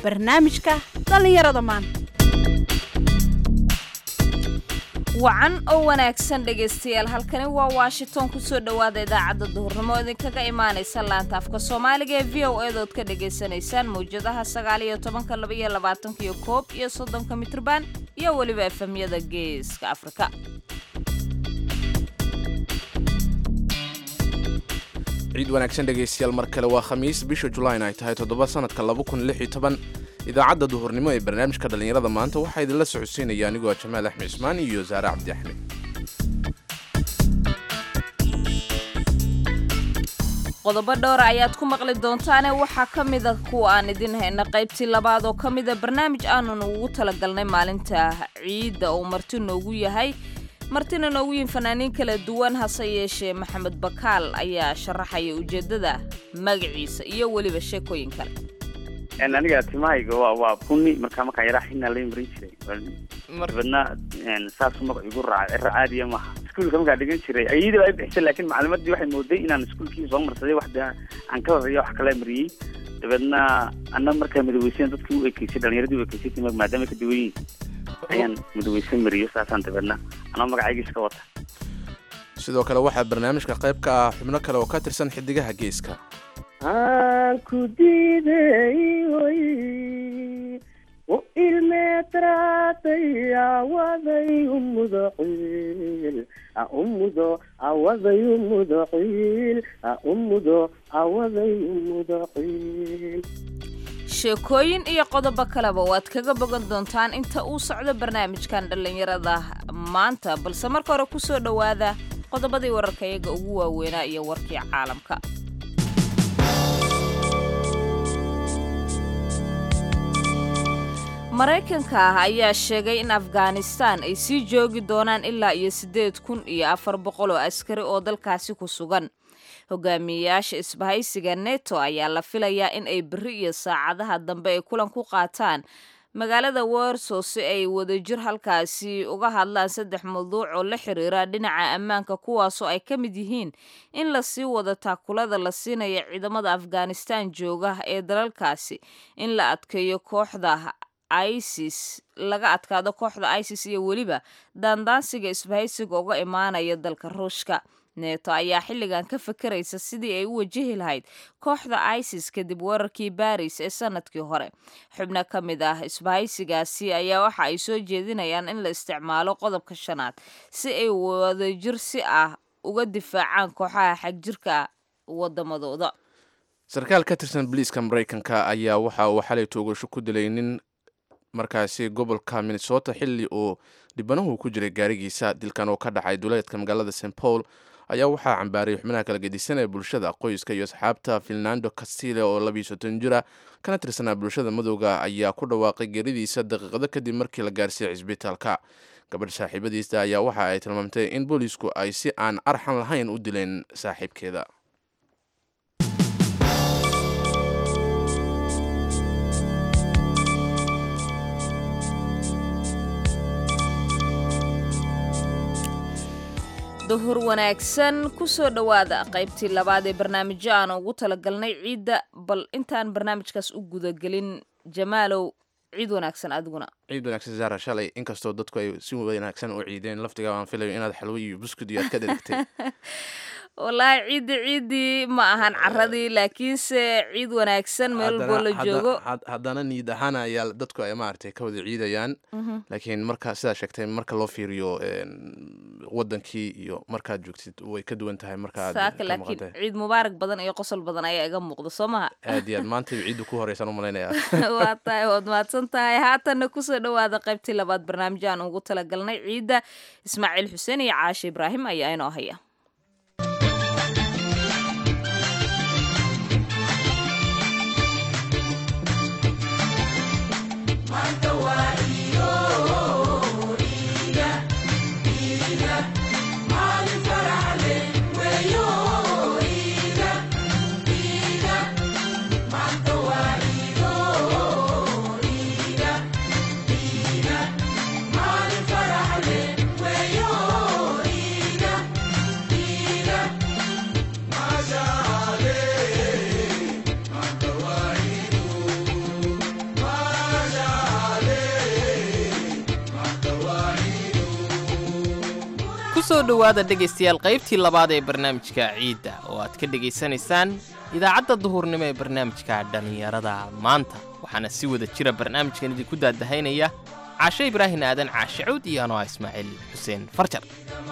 barnaamijka dhallinyarada maanta wacan oo wanaagsan dhegaystayaal halkani waa washington kusoo dhowaada idaacadda duhurnimo idinkaga imaanaysa laanta afka soomaaliga ee v o edood ka dhagaysanaysaan mawjadaha sagaal iyo tobanka laba iyo labaatanka iyo koob iyo soddonka mitrban iyo weliba efemyada geeska afrika ciid wanaagsan dhegaystayaal mar kale waa khamiis bisha julayn ay tahay toddoba sanadka idaacadda duhurnimo ee barnaamijka dhallinyarada maanta waxaa idinla socodsiinaya anigoo jamaal axmed ismaan iyo saare cabdi axmed qodobo dhowra ayaad ku maqli doontaane waxaa ka mida kuwa aan idin hayna qaybtii labaad oo ka mida barnaamij aanan ugu talagalnay maalinta ciidda uu marti noogu yahay martina noogu yihin fanaaniin kala duwan hase yeeshee maxamed bakaal ayaa sharaxaya ujeeddada magaciisa iyo weliba sheekooyin kale aniga timahayga waa waa buni markaa markaan yaraa xina la marin jiray dabadna saasu magac igu raacay cira caadiya maaha iskuulka markaa dhigan jiray ayada baa i bixisay laakiin macalimadii waxay mooday inaan iskuulkii soo marsaday wax aan ka horeeya wax kala mariyey dabeedna ana markaa madaweysan dadkii u ekeysay dhalinyaradii u ekeysay timag maadaama ka duwan yihin ayaan madaweysan mariyo saasaan dabeedna anoo magacayga iska wata sidoo kale waxaa barnaamijka qayb ka ah xubno kale oo ka tirsan xidigaha geeska aan ku diiday oy u ilmeetraatay awaday umudo ciil umudo awaday umudo ciil umudo awaday umudo ciil sheekooyin iyo qodobo kaleba waad kaga bogan doontaan inta uu socdo barnaamijkan dhallinyarada maanta balse marka hore kusoo dhowaada qodobadii wararka iyaga ugu waaweynaa iyo warkii caalamka maraykanka ah ayaa sheegay in afghanistan ay sii joogi doonaan ilaa iyo siddeed kun iyo afar boqol oo askari oo dalkaasi ku sugan hogaamiyeyaasha isbahaysiga neto ayaa la filayaa in ay berri iyo saacadaha dambe ay kulan ku qaataan magaalada warso si ay wadajir halkaasi uga hadlaan saddex mawduuc oo la xiriira dhinaca ammaanka kuwaasoo ay ka mid yihiin in lasii wado taakulada la siinaya ciidamada afghanistan jooga ee dalalkaasi in la adkeeyo kooxda isis laga adkaado kooxda isis iyo weliba daandaansiga isbahaysiga uga imaanaya dalka ruushka neeto ayaa xilligan ka fakaraysa sidii ay u wajihi lahayd kooxda isis kadib weerarkii baris ee sanadkii hore xubno ka mid ah isbahaysigaasi ayaa waxa ay soo jeedinayaan in la isticmaalo qodobka shanaad si ay wadajir si ah uga difaacaan kooxaha xagjirka wadamadooda sarkaal ka tirsan boliiska maraykanka ayaa waxa uu xalay toogasho ku dilay nin markaasi gobolka minnesota xilli uu dhibanahu ku jiray gaarigiisa dilkan oo ka dhacay duleedka magaalada st paul ayaa waxaa cambaarayay xubnaha kala gedisan ee bulshada qoyska iyo asxaabta finlando castile oo labiiyo soddon jira kana tirsanaa bulshada madowga ayaa ku dhawaaqay geeridiisa daqiiqado kadib markii la gaarsiiyey cisbitaalka gabadh saaxiibadiisa ayaa waxa ay tilmaamtay in boolisku ay si aan arxan lahayn u dileen saaxiibkeeda duhur wanaagsan kusoo dhowaada qaybtii labaad ee barnaamijyo aan ugu talagalnay ciidda bal intaan barnaamijkaas u gudagelin jamaalow ciid wanaagsan adiguna ciid wanaagsan zaara shalay inkastoo dadku ay si wanaagsan u ciideen laftiga aan filayo inaad xalwo iyo buskud iyo aad ka dherigtay wallaahi ciiddi ciiddii ma ahan caradii laakiinse ciid wanaagsan meel walboo la joogo haddana niyad ahaan ayaa dadku ay maaragtay ka wada ciidayaan laakiin marka sidaa sheegtay marka loo fiiriyo wadankii iyo markaad joogtid way ka duwan tahay markaad saaka laakiin ciid mubaarak badan iyo qosol badan ayaa iga muuqda soo maha aad iyo aad maanta ciidda ku horeysaan u malaynayaa waa tahay waad mahadsan tahay haatanna kusoo dhowaada qaybtii labaad barnaamij aan ugu talagalnay ciidda ismaaciil xuseen iyo caashe ibraahim ayaa inoo haya ku soo dhowaada dhegaystayaal qaybtii labaad ee barnaamijka ciidda oo aad ka dhegaysanaysaan idaacadda duhurnimo ee barnaamijka dhallinyarada maanta waxaana si wada jira barnaamijkan idinku daadahaynaya caashe ibraahin aadan caashe cuud iyo anoa ismaaciil xuseen farjar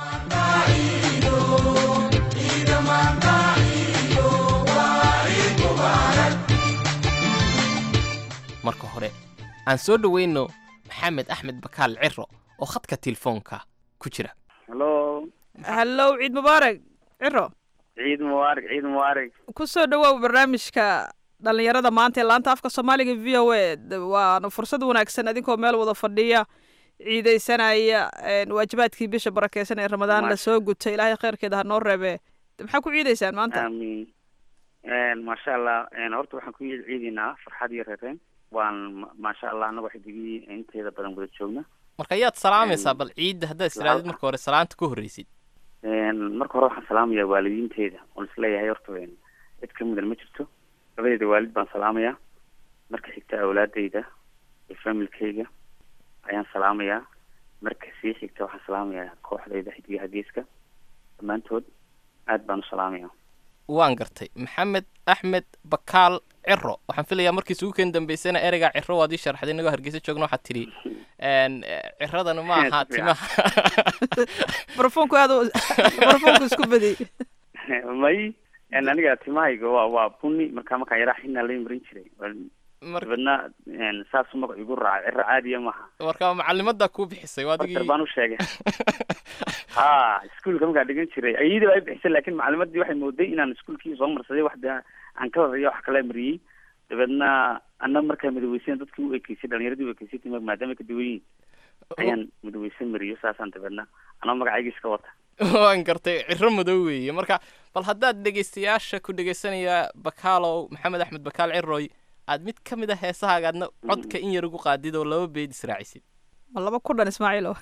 marka hore aan soo dhowayno maxamed axmed bakaal ciro oo khadka telefoonka ku jira hallo hallow ciid mubaarak ciro ciid mubaarak ciid mubaarak ku soo dhawaaw barnaamijka dhallinyarada maanta ee laanta afka soomaaliga v o a waana fursad wanaagsan adinkoo meel wada fadhiya ciidaysanaya waajibaadkii bisha barakeysan ee ramadaan Maasha. lasoo gutay ilaahay kheyrkeeda ha noo reebe maxaa ku ciidaysaan maanta amiin maasha allah horta waxaan ku ciidaynaa farxad iyo reereen waan ma- maasha allah anaga xidigii inteeda badan wada joogna marka ayaad salaamaysaa bal ciidda haddaad istiraadid marka hore salaanta ka horreysid marka hore waxaan salaamayaa waalidiinteeda oon isleeyahay horta een, cid ka mudan ma jirto labadeeda waalid baan salaamayaa marka xigta awlaadeyda iyo familkayga ayaan salaamayaa marka sii xigta waxaan salaamayaa kooxdayda xidigaha geeska dhammaantood aad baan u salaamayaa waan gartay maxamed axmed bakaal ciro waxaan filayaa markii isugu keen dambeysana ereygaa ciro waad ii sharxday inagoo hargeysa joogna waxaad tidhi n ciradana ma aha timaha barafoonku aad u- barafoonku isku badiyey may een, aniga timahayga waa waa buni markaa markaan yaraa xinaa la marin jiray mar dabadna een, saasuu magac igu raacay ciro caadiya maaha marka macalimadaa kuu bixisay waa barter adigii baan u sheegay ha iskuolka markaan dhigan jiray ayadii baa i bixisay laakiin macalimadii waxay mooday inaan iskuolkii soo marsaday wax de aan ka horeeya wax kala mariyey dabeedna ana markaa madaweysan dadkii u ekeysay dhalinyaradii u ekeysay tima maadaama ka duwan yihin ayaan madaweysan mariyo saasaan dabeedna anoo magacayga iska wata waan gartay ciro madow weeye marka bal haddaad dhegaystayaasha ku dhegaysanaya bakaalow maxamed axmed bakaal ciroy aad mid ka mid a heesahaaga aadna codka in yar ugu qaadid oo laba beed israacisid ma laba ku dhan ismaaciilo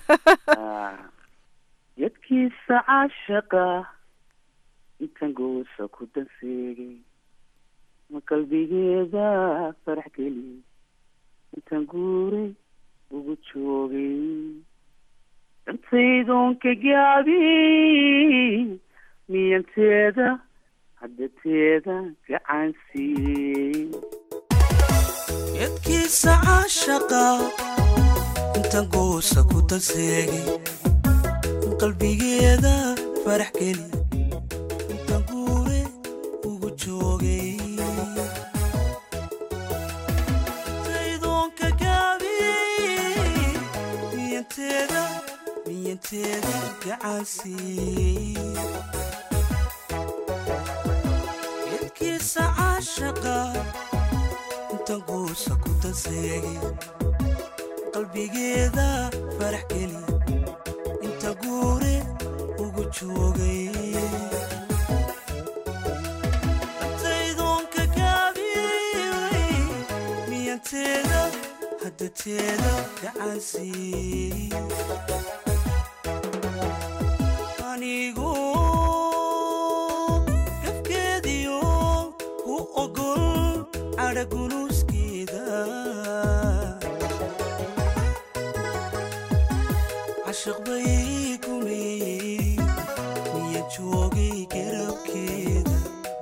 yadkiisa caashaqa intan goosa ku danseegay ma qalbigeeda farax geli intan guuray ugu joogay dantaydoon ka gaabi miyanteeda haddateeda gacansiiyey yadkiisa caashaqa intan goosa ku danseegay qalbigeeda farax geli intan guure ugu joogay taydoonka gaabiyey miyanteeda miyanteeda gacansiiyey yadkiisa caashaqa intan goosa ku danseegay qalbigeeda farax geli inta guure ugu joogay taydoonka gaabiyey miyanteeda haddateeda gacansiiyey anigu gafkeediyo ku ogol cadhagunuuskeeda cashaq bay gumeeyey miya joogay garabkeeda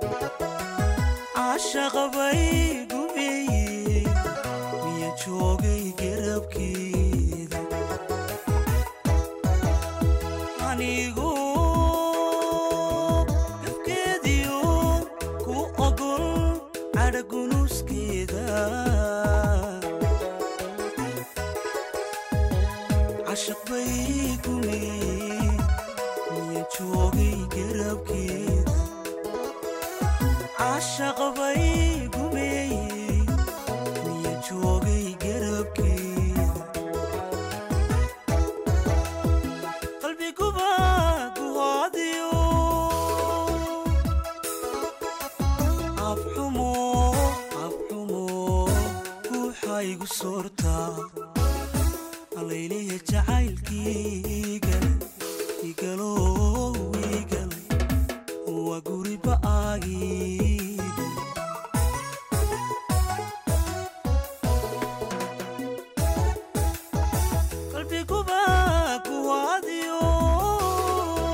cashaqa bay gumeeyey miya joogay garabkeeda anigu gafkeediyo ku ogol cadhagunuuskeeda cashaq bay gumeeyey miya joogay garabkeeda cashaq bay gumeeyey miya joogay garabkeeda qalbiguba guhaadiyo afxumo afxumo ruuxaygu soortaa allayleya jacaylkiigale igalow igale waa guriba aagiide qalbiguba kuwaadiyo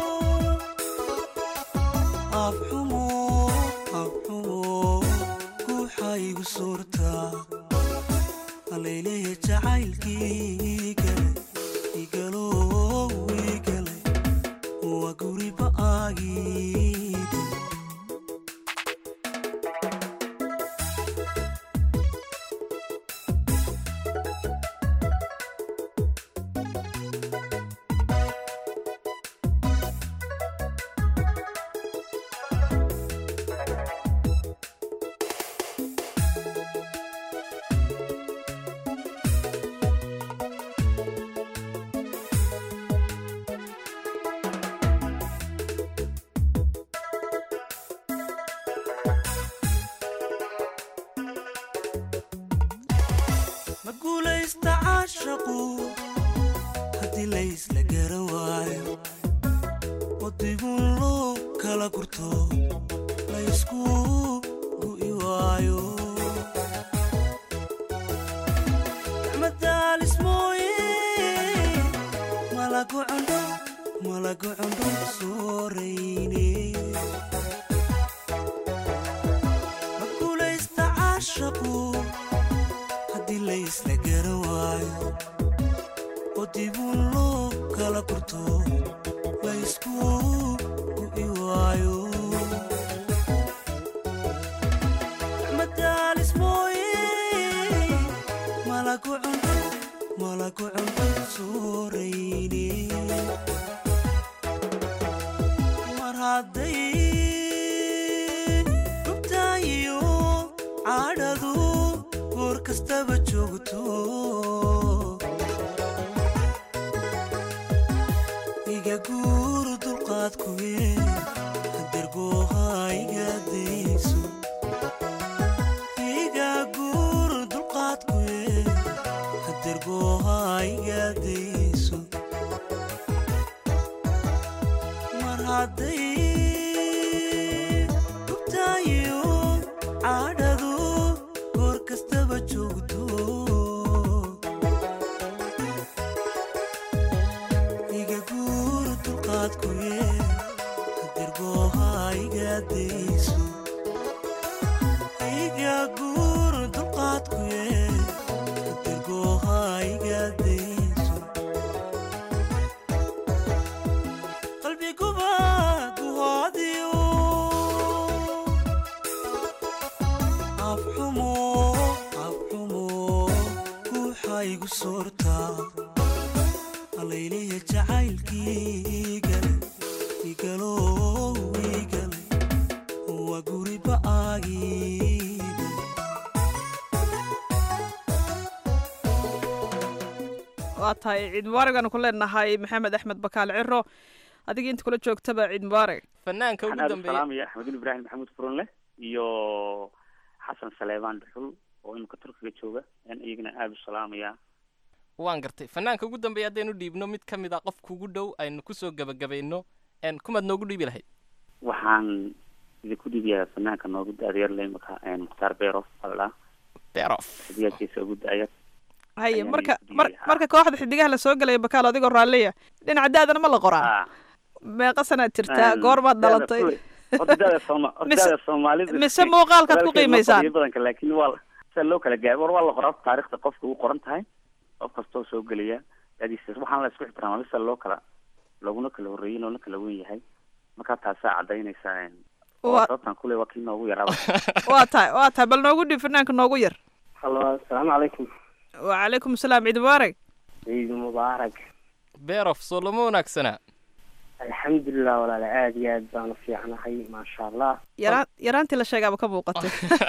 aagii ma guulaysta caashaqu haddii laysla garan waayo waddigun loo kala gurto laysku gu'i waayo gacmadaalis mooye malagu cundho malagu cundho soorayne ma guulaysta caashaqu haddii laysla garan waayo oo dibun loo kala gurto laysku gu'i waayo madaalis mooye malagu cundho malagu cundho soorayne mar hadday dhubtaayiyo cadhadu goor kastaba joogto iga guur dulqaad kuwe dergooha iga dayso iga guur dulqaad kuwe dergooha iga dayso mar hadday dhubtaayo cadhadu goor kastaba joogto iga guur dulqaad kuye dergooha iga dayso iga guur dulqaad kuye dergooha iga dayso qalbiguba guhoodiyo afxumo afxumo ruuxaygu soortaa alayleya jacaylkiigale igalow igale waa guriba aagiibe waa tahay ciid mubaarig aanu ku leenahay maxamed axmed bakaal ciro adiga inta kula joogtaba ciid mubaarig fanaanka waxaan ugu aada u dambeeya salaamaya axmedin ibraahim maxamuud furunle iyo xasan saleebaan dhuxul oo imika turkiga jooga ayaan iyagana aada u salaamayaa waan gartay fanaanka ugu dambeeya haddaynu dhiibno mid ka mid a qof kugu dhow aynu kusoo gebagabayno n kumaad noogu dhiibi lahayd waxaan idinku dhiibiyaa fanaanka noogu da-dayarle imika mukhtaar beerof aldhaa beerof hadiyaadkiisa ugu da-yar haye Ayaan marka idin mar dhiibaya. marka kooxda xidigaha lasoo gelaya bakaal adigoo raalliya dhinaca da-dana ma la qoraa Ah, meeqa sanaad jirtaa een, goormaad da-da dhalatay kule- horta da-da Sooma- horta Mise- da-da soomaalida mise muuqaalkaad ku walaalkeed ma qiimaysaan fadhiyo badanka laakiin waa la- sida loo kala gaabo war waa la qoraa taariikhda qofka u qoran tahay qof kastoo soo gelaya dadiisa waxaan la isku ixtiraama mise loo kala looguna kala horreeyey loona kala wen yahay markaa taasaa cadaynaysa een, oo Waa- sababtan kule waa kii noogu yaraaba waa tahay waa tahay bal noogu dhiib fanaanka noogu yar halo asalaamu calaykum wacalaykum asalaam ciid mubaarig ciid mubaarak beerof soo lama wanaagsanaa alxamdulilah walaale aada iyo aad baan u fiicnahay maasha allah yaraan yaraantii la sheegaaba ka muuqatay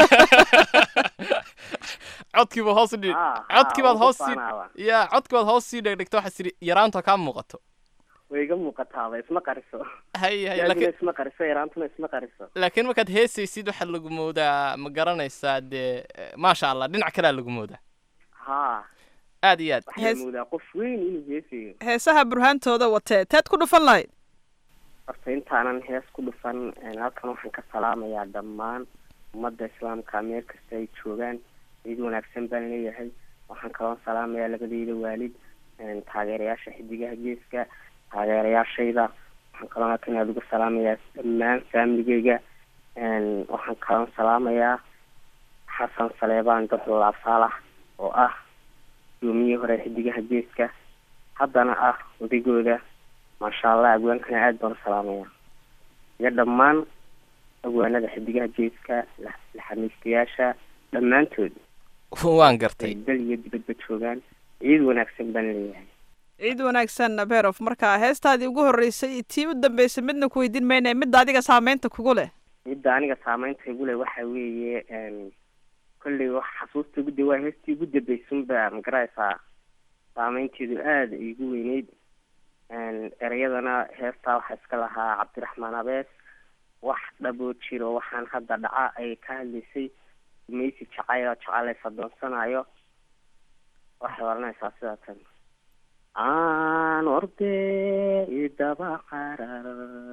codkiiba hoos u dhig Ah, ah, codkiibaad ugu hoos sii faanaaba. ya codkibaad hoos sii dhegdhigta waxaad tidhi yaraanta kaa muuqato way iga muuqataaba isma qariso hay hay yaadina laakiin isma qariso yaraantuna isma qariso laakiin markaad heesaysid waxaa lagu moodaa ma garanaysaa dee eh, maasha allah dhinac kalea lagu moodaa haa aad iyo aad waxaa Hees- moodaa qof weyn inuu heesayo heesaha burhaantooda watee teed ku dhufan lahayd horta intaanan hees ku dhufan een, halkan waxaan ka salaamayaa dhammaan ummadda islaamka meel kasta ay joogaan ciid wanaagsan baan leeyahay waxaan kaloo salaamayaa labadeyda waalid een, taageerayaasha xidigaha geeska taageerayaashayda waxaan kaloo halkan aada uga salaamayaa dhammaan faamiligeyga een, waxaan kaloo salaamayaa xasan saleebaan duxul laasaalax oo ah gudoomiyihii hore xidigaha geeska haddana ah odaygooda maasha allah agwaankana aada baan u salaamaya iyo dhammaan agwaanada xidigaha geeska la- laxamiistayaasha dhammaantood waan gartay ay dal iyo dibadba joogaan ciid wanaagsan baan leeyahay ciid wanaagsan berof marka heestaadii ugu horreysay iyo tii u dambeysay midna ku weydiin mayna midda adiga saameynta kugu leh midda aniga saameynta igu leh waxa weeye n kolley wax xasuusta ugu da waa heestii ugu dambeysunba magaraysaa saameynteedu aada igu weyneyd n ereyadana heestaa waxaa iska lahaa cabdiraxmaan abees wax dhaboo jiro waxaan hadda dhaca ay ka hadlaysay gumaysi jacayl oo jacaylaysa doonsanayo waxay oranaysaa sidaa tan aan orde idaba carar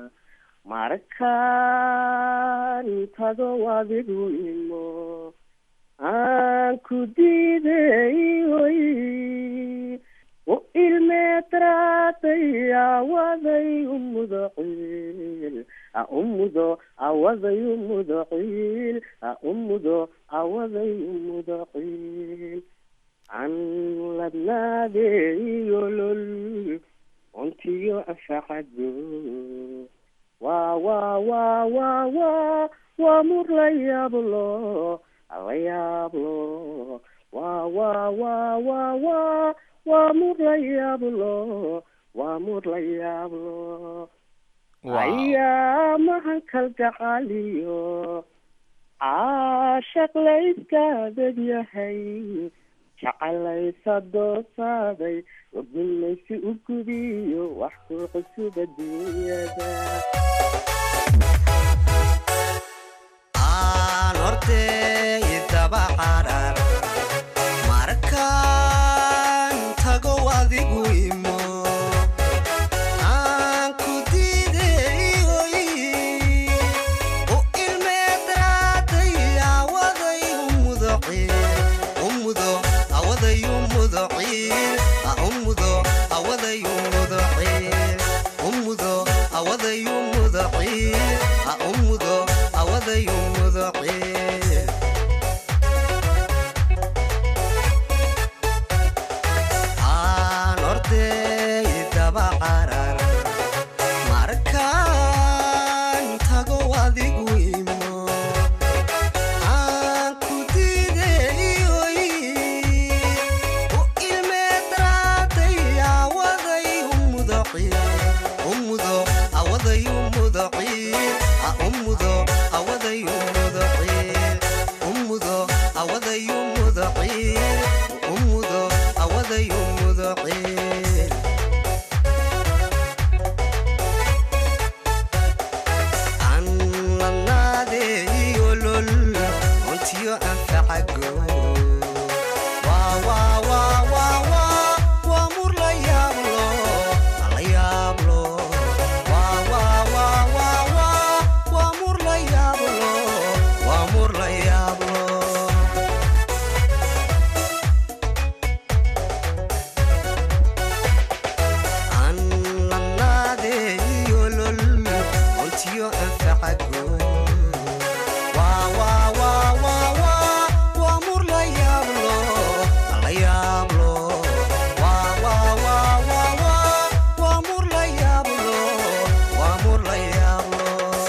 markaan tago adigu imo aan ku diiday oy u ilmeedraaday awaday umudo ciil a umudo awaday umudo ciil a umudo awaday umudo ciil an ladnaadeyolol untiyo anfacado waa waa waa waa waa waa mur la yaablo la yaablo waa waa waa waa waa waa mur la yaablo waa mur la yaablo ayaa mahankal gacaliyo caashaq layskaadad yahay jecelaysa doosaaday wagumaysi u gudiyo wax ku cusub adduunyada aan hortay daba carar markaan tago adigu imo aan ku diiday oy u ilmeedraaday awaday umudo ciil umudo awaday umudo ciil a umudo awaday umudo ciil umudo awaday umudo ciil a umudo awaday umudo ciil aan orday daba carar markaan tago adigu imo aan ku diiday oy u ilmeedraaday awaday umudo ciil umudo awaday umudo ciil a umudo awaday umudo ciil umudo awaday umudo ciil umudo awaday umudo ciil aan lanaadeeyolol untiyo anfacago waa waa waa waa waa waa mur la yaablo la yaablo waa waa waa waa waa waa mur la yaablo waa mur la yaablo aan lanaadeeyolol untiyo anfacago waa waa waa waa waa waa mur la yaablo la yaablo waa waa waa waa waa waa mur la yaablo waa mur la yaablo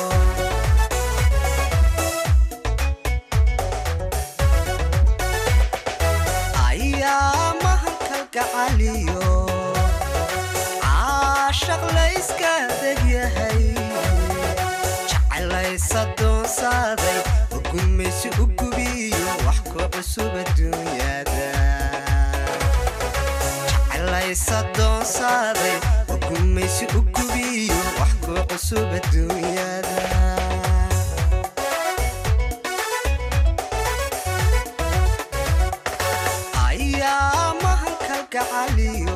ayaa mahankal gacaliyo caashaq layska degyahay jecelaysa doonsaaday ugumaysi u gubiyo wax ku cusub adduunyada jecelaysa doonsaaday ugumaysi u gubiyo wax ku cusub adduunyada ayaa mahankal gacaliyo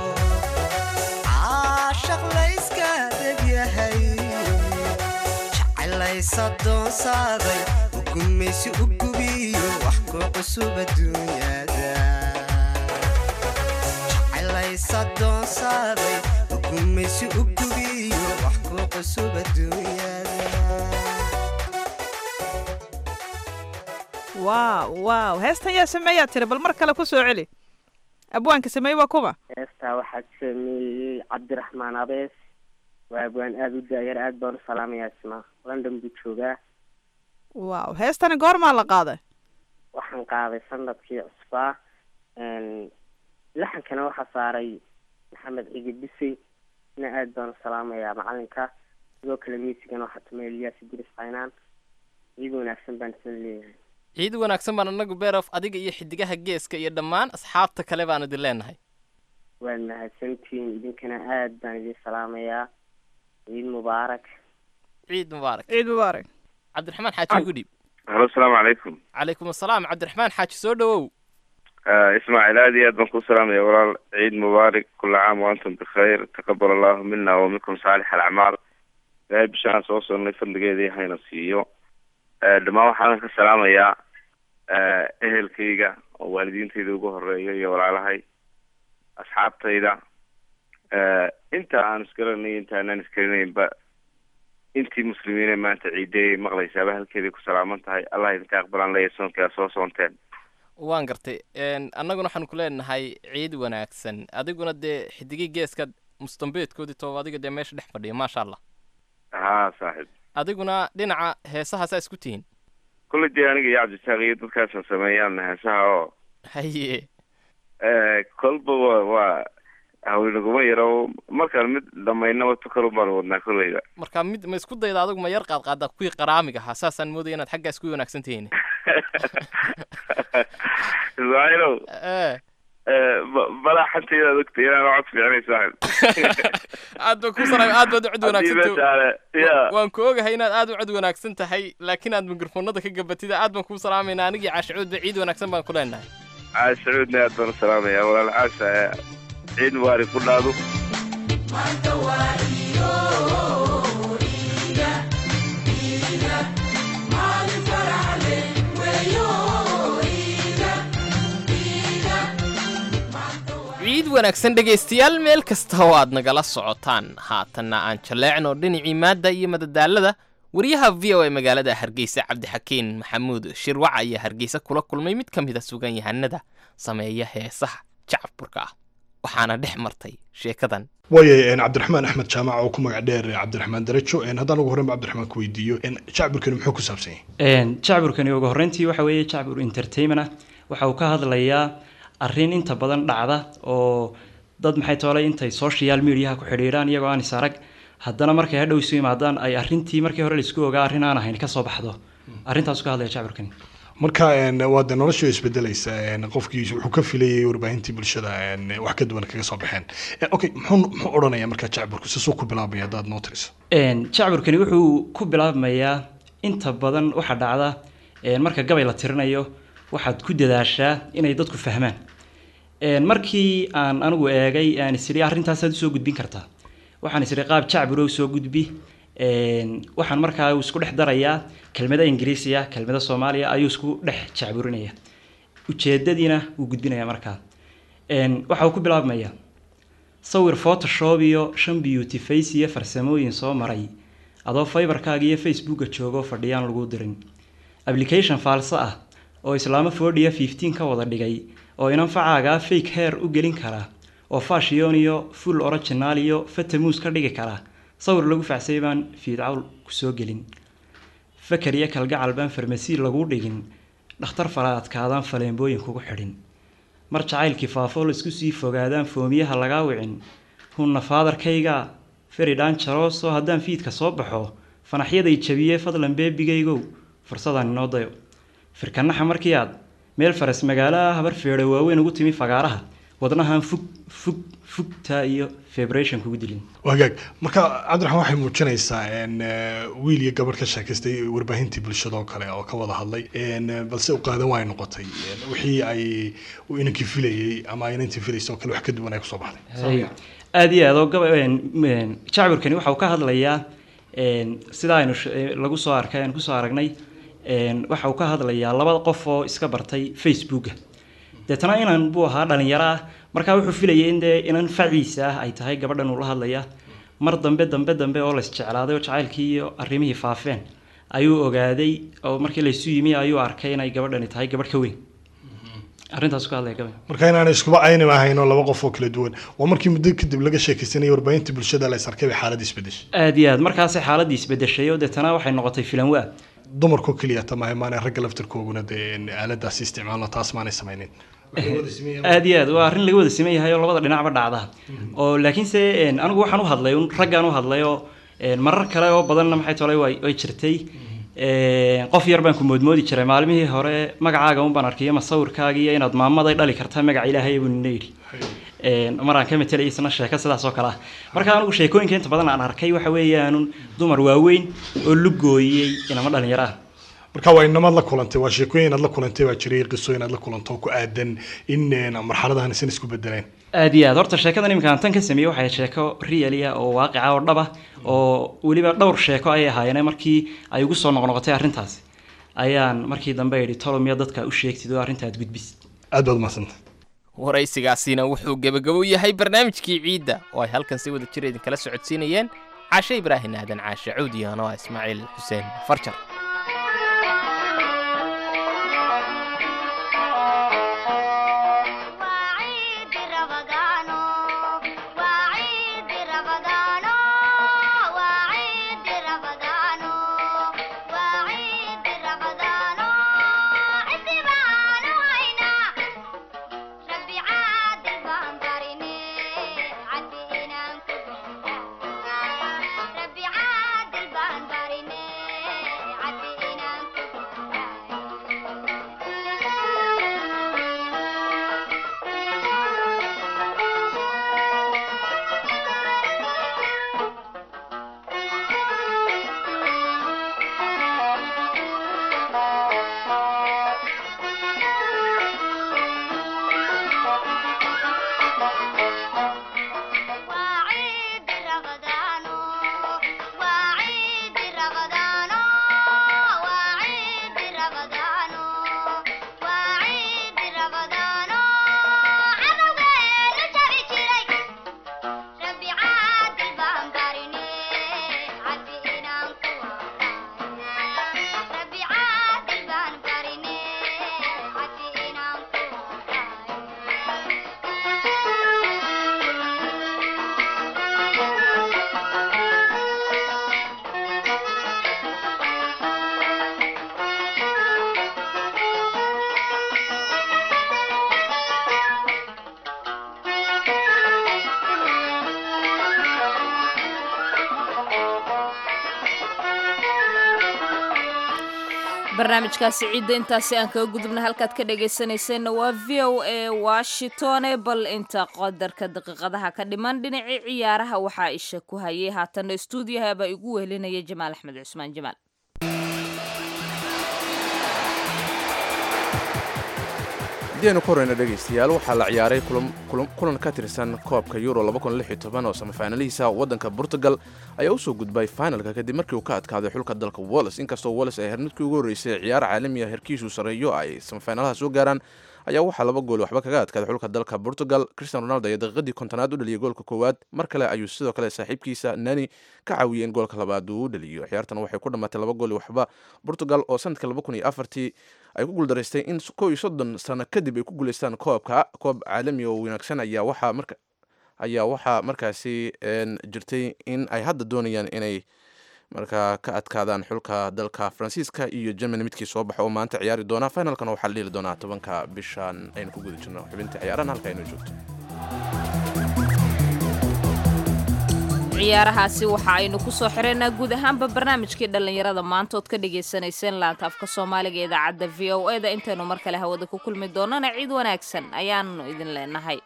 caashaq layska degyahay jecelaysa doonsaaday ugumaysi u gubiyo wax ku cusub adduunyada jecelaysa doonsaaday ugumaysi u gubiyo wax ku cusub adduunyada waaw waaw heestan yaa sameeyaa tiri bal mar kale ku soo celi abwaanka sameeye waa kuma heestaa waxaa sameeyey cabdiraxmaan abees waa abwaan aada u daayar aada baan u salaamayaa isna london buu joogaa waaw heestani goormaa la qaaday waxaan qaaday sanadkii cusbaa laxankana waxaa saaray maxamed cigi bisey ina aada baan u salaamayaa macalinka sidoo kale miisigana waxaa tumay eliyaas idris caynaan ciid wanaagsan baan isla leeyahay ciid wanaagsan baan anagu beerof adiga iyo xidigaha geeska iyo dhammaan asxaabta kale baan idin leenahay waad mahadsantihiin idinkana aada baan idin salaamayaa ciid mubaarak ciid mubaarak ciid mubaarak cabdiraxmaan xaaji ugu dhiib halo asalaamu calaykum calaykum asalaam cabdiraxmaan xaaji soo dhawow ismaaciil aad iyo aad baan kuu salaamaya walaal ciid mubaarak kula caam waantum bikhayr taqabal allahu mina wa minkum saalix alacmaal ilaahay bishaan soo sonnay fadligeedii hayna siiyo dhammaan waxaan ka salaamayaa ehelkayga oo waalidiintayda ugu horeeya iyo walaalahay asxaabtayda inta aan isgaranay inta aanaan isgaranaynba intii muslimiine maanta ciideeyay maqlaysaaba halkeeday ku salaaman tahay allah idinka aqbalaan leeyahay soonkaa soo soonteen waan gartay annaguna waxaanu ku leenahay ciid wanaagsan adiguna dee xidigii geeska mustambeedkoodii tooba adiga dee meesha dhex fadhiya maasha allah haa saaxiib adiguna dhinaca heesaha saa isku tihiin kulley dee aniga iyo cabdisaaq iyo dadkaasan sameeyaan heesaha oo haye kolba wa waa haweenaguma yaro markaan mid dhamaynaba tukalun baan wadnaa kolleyba marka mid ma isku dayda adigu ma yar qaad qaada kuwii qaraamiga ahaa saasaan moodaya inaad xaggaa isku wanaagsan tihiin ismaaciilow balaa xantaydaad ogtay inaan cod fiicnay saaxib aad baan ku salaam aad baad u cod wanaagsan meeshaale ya waan ku ogahay inaad aad u cod wanaagsan tahay laakiin aad mikrofoonada ka gabatida aad baan kuu salaamayna anigii caashicuudba ciid wanaagsan baan ku leenahay caasha cuudna aad baan u salaamaya walaal caasha ciid mubaarak ku dhaado ciid wanaagsan dhegaystayaal meel kasta oo aad nagala socotaan haatanna aan jaleecno dhinacii maadda iyo madadaalada wariyaha v o a magaalada hargeysa cabdixakiin maxamuud shirwac ayaa hargeysa kula kulmay mid ka mid a sugan yahanada sameeya heesaha jacburka ah waxaana dhex martay sheekadan waaya cabdiraxmaan axmed jaamac oo ku magac dheer cabdiraxmaan darajo haddaan ugu horreyn ba cabdiraxmaan ku weydiiyo jacburkani muxuu ku saabsan yahay jacburkani ugu horreyntii waxa weeye jacbur entertainment ah waxa uu ka hadlayaa arrin inta badan dhacda oo dad maxay toolay intay social mediaha ku xidhiidhaan iyagoo aan is arag haddana markay hadhow isu yimaadaan ay arrintii markii hore laisku ogaa arrin aan ahayn ka soo baxdo arrintaasu ka hadlaya jacburkani marka waa de nolosha isbedelaysa qofkii wuxuu ka filayay warbaahintii bulshada wax ka duwan kaga soo baxeen okay muxuu muxuu odhanaya marka jacburku sisuu ku bilaabmaya haddaad noo tiriso jacburkani wuxuu ku bilaabmayaa inta badan waxa dhacda marka gabay la tirinayo waxaad ku dadaashaa inay dadku fahmaan markii aan anigu eegay aan isiri arrintaasaad usoo gudbin kartaa waxaan isiri qaab jacburo soo gudbi waxaan markaa isku dhex darayaa kelmada ingiriisiya kelmada soomaaliya ayuu isku dhex jacburinaya ujeedadiina wuu gudbinaya markaa waxa uu ku bilaabmaya sawir photoshop iyo shan beauty face iyo farsamooyin soo maray adoo fiberkaaga iyo facebooka joogo fadhiyaan lagu dirin application faalso ah oo islaamo fordia fifteen ka wada dhigay oo inanfacaagaa fake hair u gelin kara oo fashion iyo full original iyo fatamuus ka dhigi kara sawir lagu facsay baan fiidcawl kusoo gelin fakar iyo kalgacal baan farmasi lagu dhigin dhakhtar fala adkaadaan faleembooyin kugu xidhin mar jacaylkii faafoo laisku sii fogaadaan foomiyaha lagaa wicin hunna faadarkayga feridhaan jaroos oo haddaan fiidka soo baxo fanaxyaday jabiyee fadlan beebigaygow fursadaan inoo dayo firkanaxa markii aad meel faras magaalo ah habar feedho waaweyn ugu timi fagaaraha wadnahan fug fug fugta iyo febration kugu dilin wagaag marka cabdiraxmaan waxay muujinaysaa wiil iyo gabadh ka sheekaystay warbaahintii bulshada oo kale oo ka wada hadlay balse u qaadan waay noqotay wixii ay inankii filayay ama inantii filaysa oo kale wax ka duwan ay kusoo baxday aada iyo aad oo gaba jacburkani waxa uu ka hadlayaa sida aynu lagu soo arkay aynu kusoo aragnay waxa uu ka hadlayaa laba qof oo iska bartay facebooka deetana inan buu ahaa dhalinyaro ah markaa wuxuu filayay in dee inan faciisa ah ay tahay gabadhan uu la hadlaya mar dambe dambe dambe oo lays jeclaaday oo jacaylkii iyo arrimihii faafeen ayuu ogaaday oo markii laysu yimi ayuu arkay inay gabadhani tahay gabadh ka weyn arrintaas ka hadlaya gabay marka inaanay iskuba aynima ahayn oo laba qof oo kala duwan waa markii muddo kadib laga sheekaysanayay warbaahinta bulshada la is arkay bay xaaladda isbedeshay aad iyo aad markaasay xaaladii isbedeshay oo deetana waxay noqotay filan waa dumarkoo keliya tamahay maanay ragga laftirkooguna dee aaladaasi isticmaalno taas maanay samaynin aad iyo aad waa arrin laga wada siman yahay oo labada dhinacba dhacda oo laakiinse een, anigu waxaan u hadlay un raggaan u hadlay oo een, marar kale oo badanna maxay tolay way way jirtay Een, qof yar baan ku moodmoodi jiray maalmihii hore magacaaga un baan arkay ama sawirkaaga iyo inaad maamaday dhali kartaa magaca ilaahay buu nina yidhi Een, maraan ka metelay isna sheeko sidaas oo kale ah marka anigu sheekooyinka inta badan aan arkay waxa weeyaanun dumar waaweyn oo lugooyey inama dhalinyaro ah marka waa inamaad la kulantay waa sheekooyin aad la kulantay baa jiray qisooyin aad la kulanto oo ku aadan in een, marxaladahan isan isku bedeleen aad iyo aad horta sheekadan iminka aan tan ka sameeyey waxay sheeko real ah oo waaqica oo dhab ah oo weliba dhowr sheeko ayay ahaayeen markii ay ugu soo noqnoqotay arrintaasi ayaan markii dambe idhi tolomiya dadka u sheegtid oo arrinta aad gudbisid aad baad umahadsantay waraysigaasina wuxuu gebagabo yahay barnaamijkii ciidda oo ay halkan si wada jir idinkala socodsiinayeen caashe ibraahin aadan caashe cuudiyan oo ah ismaaciil xuseen farjar barnaamijkaasi ciidda intaasi aan kaga gudubna halkaad ka dhagaysanayseena waa v o a washingtone bal inta qadarka daqiiqadaha ka dhiman dhinacii ciyaaraha waxaa isha ku hayay haatanna stuudiyaha baa igu wehelinaya jamaal axmed cusmaan jamaal haddii aynu ku horeyna dhegaystayaal waxaa la ciyaaray kulan- kulan- kulan ka tirsan koobka euro oo samafaanalihiisa waddanka portugal ayaa usoo gudbay finalka kadib markii uu ka adkaaday xulka dalka wallis inkastoo wallis ay hermidkii ugu horreysay ciyaar caalamiya herkiisu sareeyo ay samafaanalaha soo gaaraan ayaa waxaa laba gool waxba kaga adkaaday xulka dalka portugal cristian ronaldo ayaa daqiiqadii kontonaad u dhaliyay goolka koowaad mar kale ayuu sidoo kale saaxiibkiisa nani ka caawiyey in goolka labaad uu u dhaliyo ciyaartan waxay ku dhammaatay laba gool iyo waxba portugal oo sanadka laba kun iyo afartii ay ku guuldaraystay in kow iyo soddon sano kadib ay ku guuleystaan koobka koob caalami oo wanaagsan ayaa waxaa marka ayaa waxaa markaasi een, jirtay in ay hadda doonayaan inay markaa ka adkaadaan xulka dalka faransiiska iyo germany midkii soo baxa oo maanta ciyaari doona finalkana waxaa la dheli doonaa tobanka bishan aynu ku guda jirno xubinta ciyaarahan halka aynu joogto ciyaarahaasi waxa aynu kusoo xireynaa guud ahaanba barnaamijkii dhallinyarada maanta ood ka dhagaysanayseen laanta afka soomaaliga ee idaacadda v o e da intaynu mar kale hawada ku kulmi doonana ciid wanaagsan ayaanu idin leenahay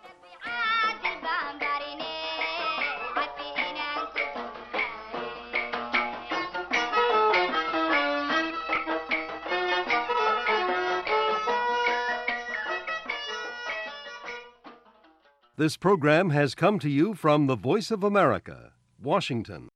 This program has come to you from the Voice of America, Washington.